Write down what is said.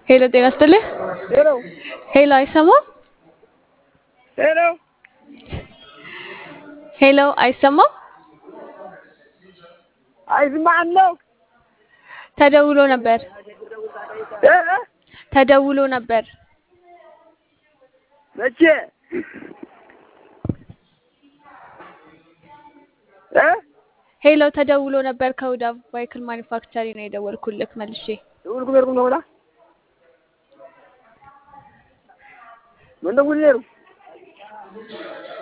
ሄሎ ጤና ይስጥልኝ። ሄሎ ሄሎ አይሰማም? ሄሎ ሄሎ አይሰማም? አይስማዕም ነው ተደውሎ ነበር እ ተደውሎ ነበር። መቼ እ ሄሎ ተደውሎ ነበር ከሁዳ ቫይክል ማኒፋክቸሪ ነው የደወልኩልክ መልሼ። ደውልኩም ሄድኩም ነው ብላ ምን ደውል ኔሩ